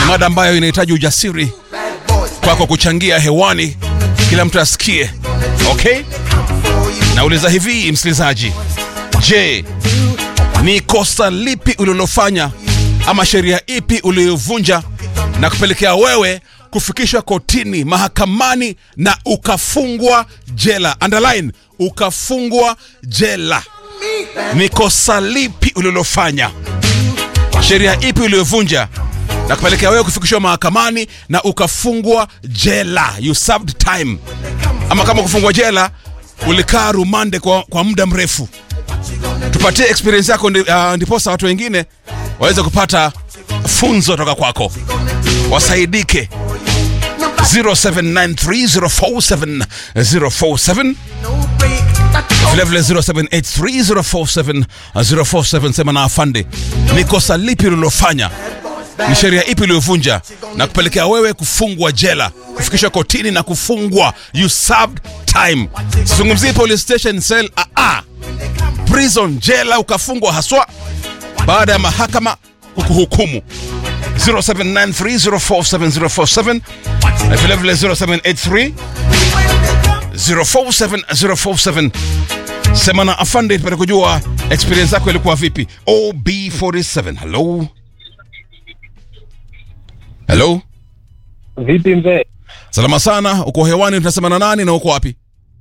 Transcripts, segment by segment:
mada ambayo inahitaji ujasiri kwako kuchangia hewani, kila mtu asikie. Okay, nauliza hivi msikilizaji, je, ni kosa lipi ulilofanya ama sheria ipi uliyovunja na kupelekea wewe kufikishwa kotini, mahakamani na ukafungwa jela? Underline, ukafungwa jela. Ni kosa lipi ulilofanya? Sheria ipi uliyovunja na kupelekea wewe kufikishwa mahakamani na ukafungwa jela? You served time. Ama kama kufungwa jela, ulikaa rumande kwa, kwa muda mrefu. Tupatie experience yako ndi, uh, ndiposa watu wengine waweze kupata funzo toka kwako, wasaidike. 0793047047 vilevile 0783047047 sema na afande, ni kosa lipi ulilofanya? Ni sheria ipi uliyovunja na kupelekea wewe kufungwa jela, kufikishwa kotini na kufungwa? You served time. Sizungumzii police station cell, ah, ah. Prison, jela, ukafungwa haswa baada ya mahakama kukuhukumu. 0793047047 na vilevile 0783 047047 sema na afande tupate kujua experience yako ilikuwa vipi. OB47 hello hello, Vipi mzee? salama sana. Uko hewani, tunasema na nani na uko wapi?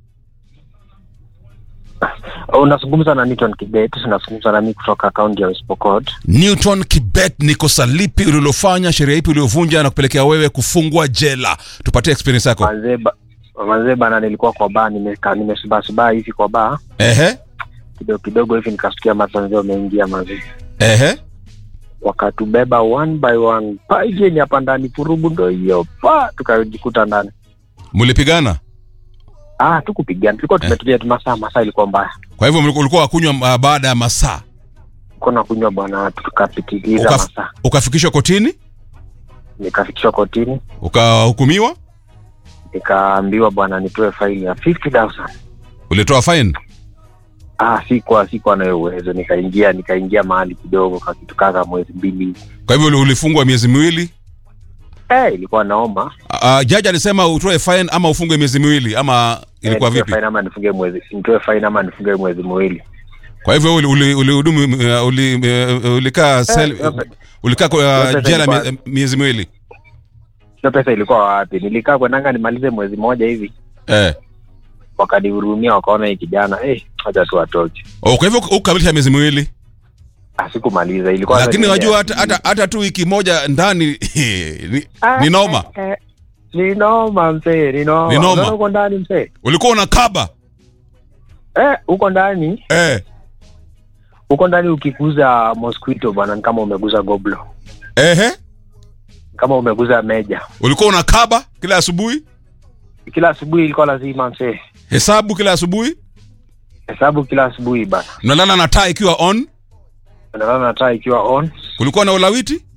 Unazungumza na Newton Kibet, unazungumza na mimi kutoka kaunti ya West Pokot. Newton Kibet, ni kosa lipi ulilofanya, sheria ipi uliyovunja na kupelekea wewe kufungwa jela? Tupatie experience yako. Manzee ba- manzee bana, nilikuwa kwa baa, nimeka nimesubasubaa hivi kwa baa Ehe, kidogo kidogo hivi, nikasikia matanzio ameingia manzee, ehe, wakatubeba one by one, paigeni hapa ndani, furubu ndo hiyo pa, tukajikuta ndani. mlipigana? Ah, tukupigana, tulikuwa tumetulia tu, masaa masaa ilikuwa mbaya, Kwa hivyo mliku- ulikuwa wakunywa uh, baada ya masaa kuna kunywa bwana, tukapitiliza Ukaf, masaa, ukafikishwa kotini nikafikishwa kotini, ukahukumiwa, nikaambiwa bwana, nitoe faili ya 50000 ulitoa fine. Ah, sikuwa sikuwa nayo uwezo, nikaingia nikaingia mahali kidogo kwa kitu kaka mwezi mbili. Kwa hivyo ulifungwa miezi miwili. Eh, ilikuwa naoma. Uh, jaji alisema utoe fine ama ufungwe miezi miwili ama ilikuwa eh, vipi? Fine ama nifunge mwezi, nitoe fine ama nifunge mwezi miwili. Kwa hivyo uli- uli- ulihudumu uh, uli, uh, ulikaa sel- yote- ulikaa kwa, yote uh, jela ilikuwa- mie- miezi miwili Hiyo pesa ilikuwa wapi? Nilikaa kwenanga nimalize mwezi mmoja hivi, eh. wakanihurumia wakaona hii kijana eh, acha tu atoke. Oh, kwa hivyo ukamilisha miezi miwili, Ah, sikumaliza ilikuwa lakini sasa unajua ni- hata, hata, hata tu wiki moja ndani ni, Ah, ni noma. eh, eh, Ni noma mzee, ni noma. Ni noma. Unaona Uko ndani mzee. Ulikuwa unakaba Eh, uko ndani, eh. uko ndani ukikuza mosquito bwana, ni kama umeguza goblo, Ehe. kama umeguza meja. Ulikuwa unakaba kila asubuhi, Kila asubuhi ilikuwa lazima mzee. hesabu kila asubuhi, hesabu kila asubuhi bana, unalala na taa ikiwa on. nalala na taa ikiwa on. Kulikuwa na ulawiti.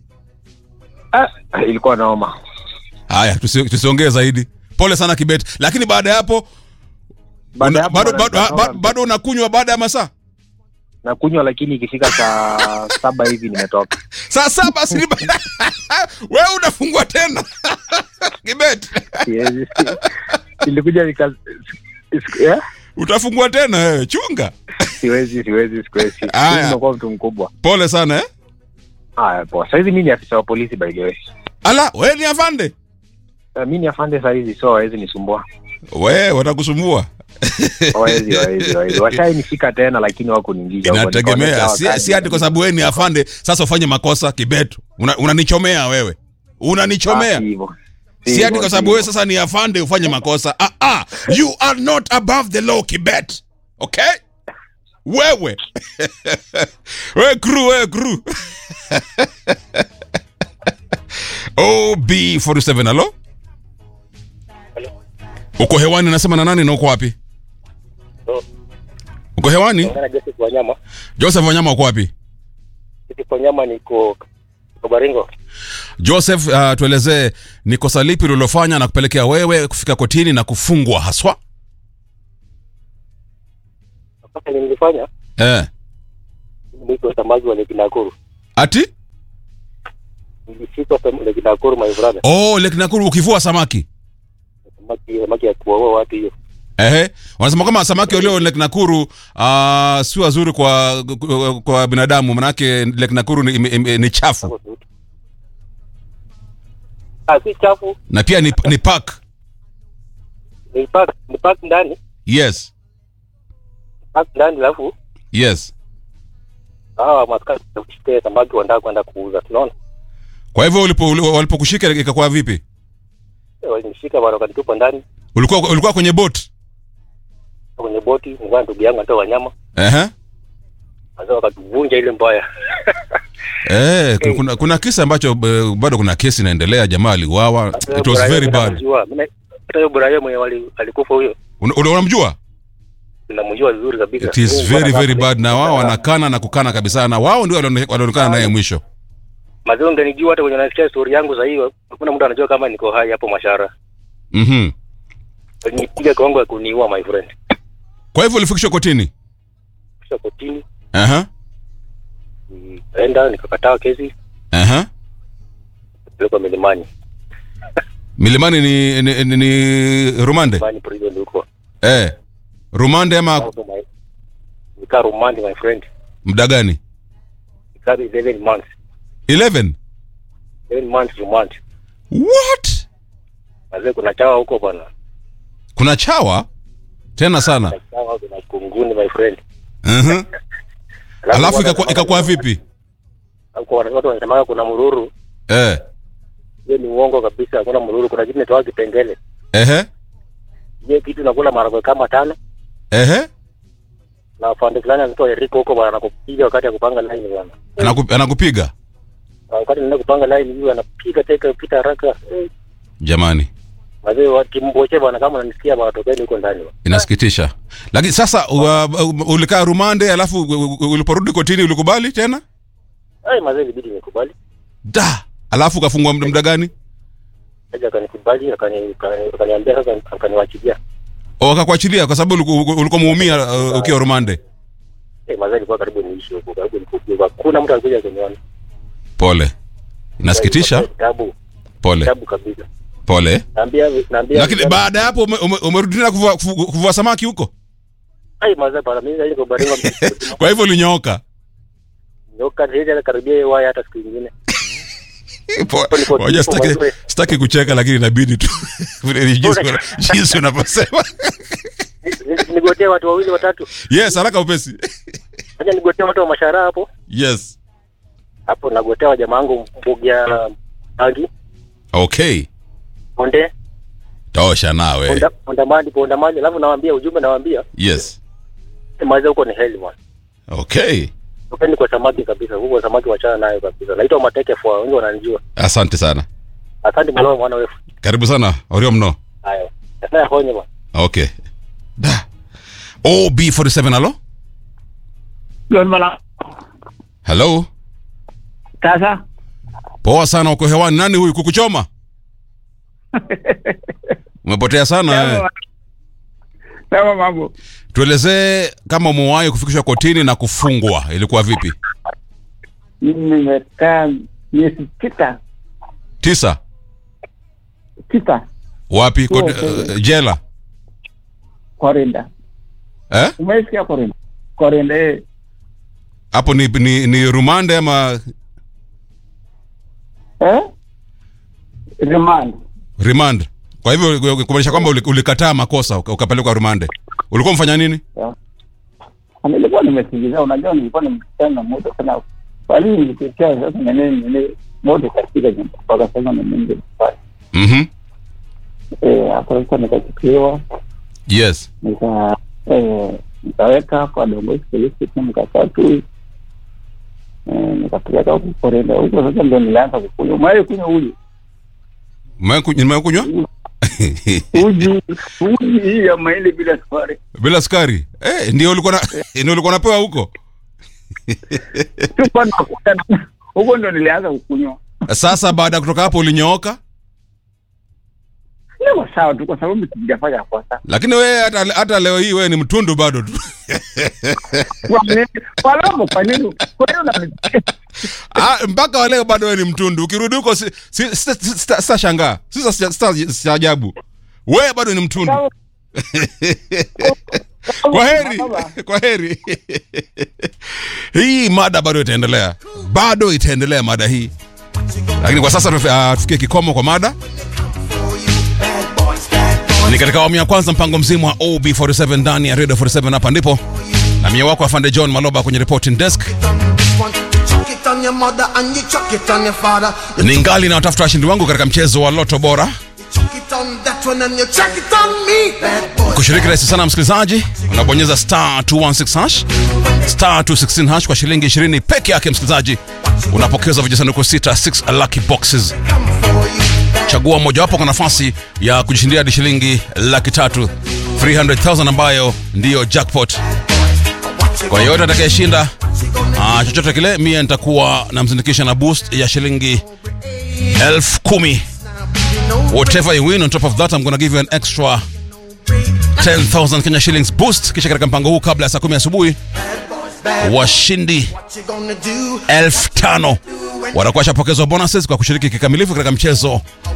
Ah, ilikuwa naoma. Haya, tusi- tusiongee zaidi. Pole sana Kibet, lakini baada ya hapo Baada una- ya hapo bado, bwana, bado, nikaona bado, bado unakunywa baada ya masaa nakunywa, lakini ikifika saa saba hivi nimetoka. saa saba si wewe unafungwa tena Kibet, Siwezi. Ilikuja nika siku- eh? utafungwa tena wewe, chunga. siwezi siwezi siwezi. Aya. Mimi nimekuwa mtu mkubwa. Pole sana eh. Haya poa. Saizi mimi ni afisa wa polisi by the way. Ala, wewe ni afande, Uh, mimi ni afande saizi, so hawezi nisumbua. wewe watakusumbua. Hawezi hawezi hawezi. Washainishika tena lakini wakuniingiza huko. Nikaona Inategemea, sawa si, kazi. si ati kwa sababu wewe ni afande sasa ufanye makosa Kibet. Una- Unanichomea wewe, Ah, unanichomea si hivyo. Si si hivyo, ati kwa si sababu wewe hivyo. sasa ni afande ufanye makosa. Ah, ah, you are not above the law Kibet. Okay? Wewe wewe crew, wewe crew. OB47 halo? Uko hewani nasema na nani na uko wapi? Uko hewani? Ngana Joseph Wanyama. Joseph Wanyama uko wapi? Joseph Wanyama niko niko Baringo. Joseph, uh, tuelezee ni kosa lipi ulilofanya na kupelekea wewe kufika kotini na kufungwa haswa? Sasa nilifanya Eh. mwito wa samaki wa Lake Nakuru. Ati nilishikwa pa- Lake Nakuru my brother. oh lake nakuru ukivua samaki Samaki samaki ya kuwaua watu hiyo. ehe wanasema kama samaki walio lake nakuru uh, si wazuri kwa, kwa, kwa binadamu manake lake nakuru ni, ni, ni chafu Ah, si chafu. na pia ni, ni park Ni park, ni park ndani. yes Park ndani alafu yes hawa maskari kushika samaki wanataka kwenda kuuza. Tunaona? kwa hivyo ulipo- uli- walipokushika ikakuwa vipi Eh, Walinishika bwana wakanitupa ndani ulikuwa ulikuwa kwenye boat kwenye boti, nilikuwa na ndugu yangu anatoa wanyama. ehe Sasa wakatuvunja ile mbaya. Eh, ku- kuna, kuna kisa ambacho eh, bado kuna kesi inaendelea jamaa aliuawa it was very bad Namjua. Mimi hata huyo Brian mwenye wali- alikufa huyo. Una- una- unamjua Namjua vizuri kabisa. it is Huyu very bwana very kama- bad na wao wanakana na kukana kabisa na wao ndio walione- walionekana naye mwisho Mazee ungenijua hata kwenye nasikia story yangu za hiyo, hakuna mtu anajua kama niko hai hapo Mashara. mhm Walinipiga kiwango ya kuniua my friend. kwa hivyo ulifikishwa kotini Kisha kotini, aha nikaenda nikakataa kesi, aha pelekwa milimani. milimani ni, ni, ni, ni rumande Milimani prison huko. eh rumande ama Hapo my- Nikaa rumandi my friend. muda gani Nikaa 11 months. 11 11 months remand. what Mazee kuna chawa huko bwana. kuna chawa tena sana Kuna chawa kuna kunguni my friend. mhm alafu wana- ikakuwa ikakuwa vipi Huko wana- watu wanasemaga kuna mururu. eh Hiyo ni uongo kabisa, hakuna mururu. Kuna kitu inaitwa kipengele. ehe Hiyo kitu nakula maharagwe kama tano ehe na afande fulani anaitwa Eriko huko bwana, anakupiga wakati ya kupanga line bwana. Anaku, anakupiga Na wakati nenda kupanga line hiyo anapiga teka pita haraka. Eh, jamani Wazee wa kimboche bwana, kama unanisikia bwana, tokeni huko ndani bwana. inasikitisha lakini sasa uh, uh, ulikaa rumande alafu uh, uh, uliporudi kotini ulikubali tena Ai mazee, ilibidi nikubali. da alafu ukafungwa muda muda gani Aje akanikubali, akani- akani- akaniambia sasa akaniwachilia. O, wakakuachilia kwa sababu uliku- ulikuwa muumia uh, ukiwa rumande Eh, mazee ilikuwa karibu niishi huko, karibu nikufe. Hakuna mtu alikuja kuniona. pole inasikitisha Kitabu, pole kitabu kabisa. pole Naambia naambia lakini baada ya hapo ume- ume- umerudi tena kuvua, kuvu- kuvua samaki huko ai mazee bwana, mimi ndio kubaringa kwa hivyo ulinyooka nyoka hizi karibia hiyo waya hata siku nyingine. Po- Niko- Wajua niko sitaki, mazuri. sitaki kucheka lakini inabidi tu Vile ni jinsi una- jinsi unavyosema Ni- ni- Nigotee watu wawili watatu. yes haraka upesi Acha nigotee watu wa mashara hapo. yes Hapo nagotea jamaa wangu mbugia bangi, okay ponde, tosha nawe ponda ponda mali, ponda mali, alafu nawaambia ujumbe nawaambia yes maza huko ni heli bwana. okay Tupeni kwa samaki kabisa, huko samaki wachana nayo kabisa. Naitwa Mateke Fwa, wengi wananijua. asante sana Asante mwana mwana wewe. karibu sana orio mno Haya. Sasa honye bwana. okay da ob47 halo John Mala. halo Sasa poa sana uko hewani nani huyu kukuchoma umepotea sana eh. Sawa. sawa mambo. tuelezee kama umewahi kufikishwa kotini na kufungwa ilikuwa vipi Mimi nimekaa miezi sita tisa sita wapi Sure, Kot, sure. uh, jela Korinda. eh Umesikia Korinda? Korinda eh. hapo ni, ni, ni rumande ama Eh? Remand. remand kwa hivyo kumaanisha kwamba uli- ulikataa makosa uka- ukapelekwa rumande ulikuwa mfanya nini Nilikuwa nimesikiliza, unajua nilikuwa nimekutana na moto sana. Bali nilikuwa sasa na nini nini moto katika nyumba mpaka sasa na mimi pale. mhm Eh, hapo sasa nikachukuliwa yes nika eh, nikaweka kwa Dongozi Police Station nikakaa tu eh, nikapeleka huku Korinda huko. Sasa ndio nilianza kukunywa. Umewahi kunywa uji? Umewahi- nimewahi kunywa Uji uji hii ya mahindi bila sukari. bila sukari eh, ndio ulikuwa na ndio ulikuwa unapewa huko Sikuwa nakuta na- huko ndo nilianza kukunywa. sasa baada ya kutoka hapo ulinyooka niko sawa tu kwa sababu sijafanya kosa. lakini wewe hata, hata leo hii wewe ni mtundu bado tu Kwa nini? Kwa nini? Kwa nini? Kwa nini unani- Ah, mpaka wa leo bado wewe ni mtundu ukirudi huko si- si- sita- sita- sitashangaa sisa sita- sita- sitaajabu wewe bado ni mtundu kwa heri kwa heri hii mada bado itaendelea bado itaendelea mada hii lakini kwa sasa tufi- ah, tufikie kikomo kwa mada ni katika awamu ya kwanza mpango mzima wa ob47 ndani ya radio 47 hapa ndipo na mie wako afande john maloba kwenye reporting desk Chuck it on your mother and you chuck it on your father. You ni ngali na watafuta washindi wangu katika mchezo wa loto bora chuck it on that one and you chuck it on me. Bad boys. kushiriki rahisi sana msikilizaji unabonyeza star 216 hash star 216 hash kwa shilingi 20 peke yake msikilizaji unapokezwa vijisanduku sita 6 lucky boxes chagua mojawapo kwa nafasi ya kujishindia hadi shilingi laki tatu 300000 ambayo ndiyo jackpot kwa yeyote atakayeshinda ah, chochote kile mie nitakuwa namzindikisha na boost ya shilingi elfu kumi whatever you win on top of that i'm gonna give you an extra 10,000 Kenya shillings boost kisha katika mpango huu kabla ya saa 10 asubuhi washindi What you gonna do? elfu tano watakuwa washapokezwa bonuses kwa kushiriki kikamilifu katika mchezo